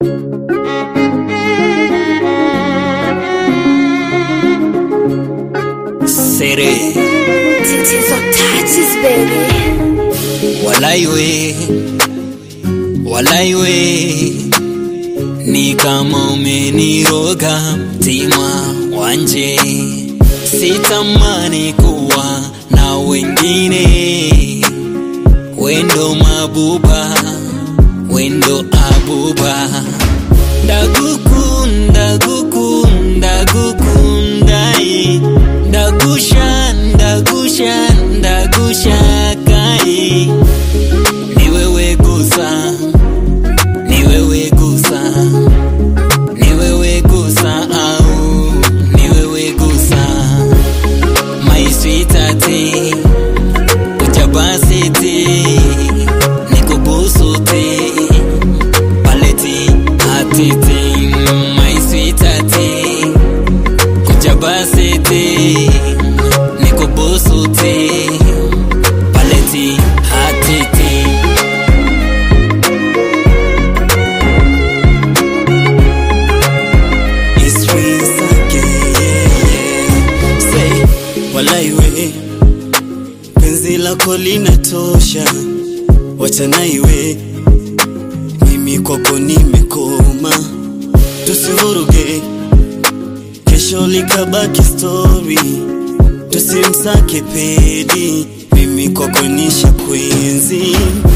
Sere Tits on touches, baby. walaiwe walaiwe ni kama umeniroga mtima wanje sitamani kuwa na wengine wendo mabuba wendo abuba ndagukunda gukunda gukundai ndagusha ndagusha ndagusha kai ni wewe gusa ni wewe gusa ni wewe gusa au ni wewe gusa my sweetheart kuja basi ti nikubusu ti paleti atiti my sweetheart kuja basi ti nikubusu ti paleti atiti It's Rinse again, yeah. Say, walai we penzi lako linatosha, wachana iwe mimi kwako nimekoma, tusivuruge kesho likabaki story, tusimsake pedi, mimi kwako nisha kwenzi